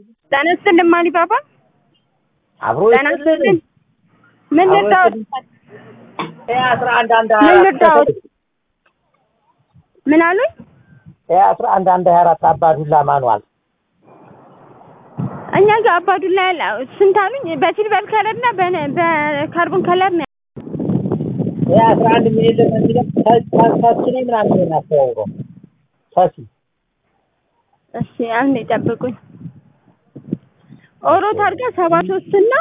ጤና ይስጥልኝ ማሊ ባባ። አብሮ ጤና ይስጥልኝ። ምን አብሮ ልርዳዎት? አስራ አንድ አንድ ምን ልርዳዎት? ምን አሉኝ? አስራ አንድ አንድ ሀያ አራት አባዱላ ማኗል እኛ ጋር አባዱላ ያለ ስንት አሉኝ? በሲልቨር ከለር እና በነ- በካርቦን ከለር ነው። አስራ አንድ ሚሊዮን ደግሞ የሚለው ታች ላይ ምናምን ነው የሚያስተዋውቀው ታች እሺ አንዴ ጠብቁኝ። ኦሮ ታርጋ ሰባ ሶስት እና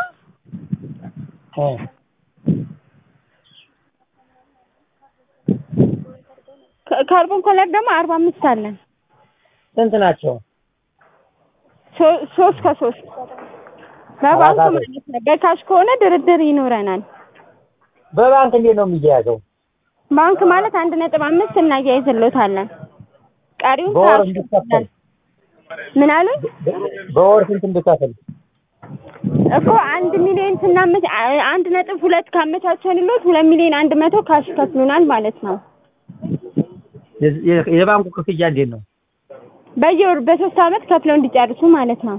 ከ- ካርቦን ከለር ደግሞ አርባ አምስት አለን። ስንት ናቸው? ሶ- ሶስት ከሶስት በባንክ ማለት ነው። በካሽ ከሆነ ድርድር ይኖረናል። በባንክ እንዴት ነው የሚያያዘው? ባንክ ማለት አንድ ነጥብ አምስት እናያይዝሎታለን። ቀሪውን በወር ካሽ እንዲከፈል ምን አሉኝ? በወር ስንት እንድከፍል? እኮ አንድ ሚሊዮን ስናመች አ- አንድ ነጥብ ሁለት ካመቻቸንሎት ሁለት ሚሊዮን አንድ መቶ ካሽ ይከፍሉናል ማለት ነው። የ- የ- የባንኩ ክፍያ እንዴት ነው? በየወሩ በሶስት አመት ከፍለው እንዲጨርሱ ማለት ነው።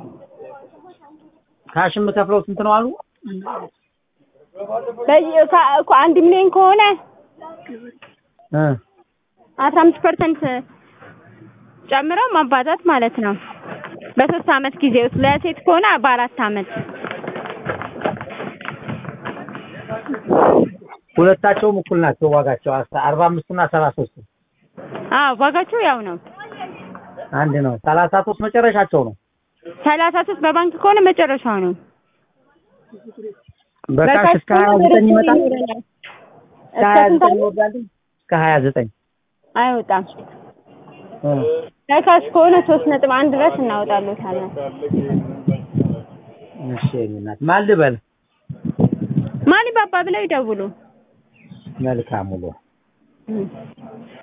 ካሽ የምከፍለው ስንት ነው አሉ? በየ- ከ- እኮ አንድ ሚሊዮን ከሆነ እ አስራ አምስት ፐርሰንት ጨምረው ማባዛት ማለት ነው። በሶስት አመት ጊዜ ውስጥ ለሴት ከሆነ በአራት አመት ሁለታቸውም እኩል ናቸው ዋጋቸው አርባ አምስት እና ሰባ ሶስት አዎ ዋጋቸው ያው ነው። አንድ ነው። ሰላሳ ሶስት መጨረሻቸው ነው። ሰላሳ ሶስት በባንክ ከሆነ መጨረሻው ነው። በካሽ እስከ ሀያ ከሆነ ዘጠኝ ድርድር ይመጣል። ይኖረናል። እስከ እስከ ሀያ ስንት ዘጠኝ አለ? ይወርዳል። እስከ ሀያ ዘጠኝ አይወጣም። እ በካሽ ከሆነ ሶስት ነጥብ አንድ ድረስ እናወጣሎታለን። እሺ የእኔ እናት ማን ልበል? ማን ባባ ብለው ይደውሉ። መልካም ውሎ። እም።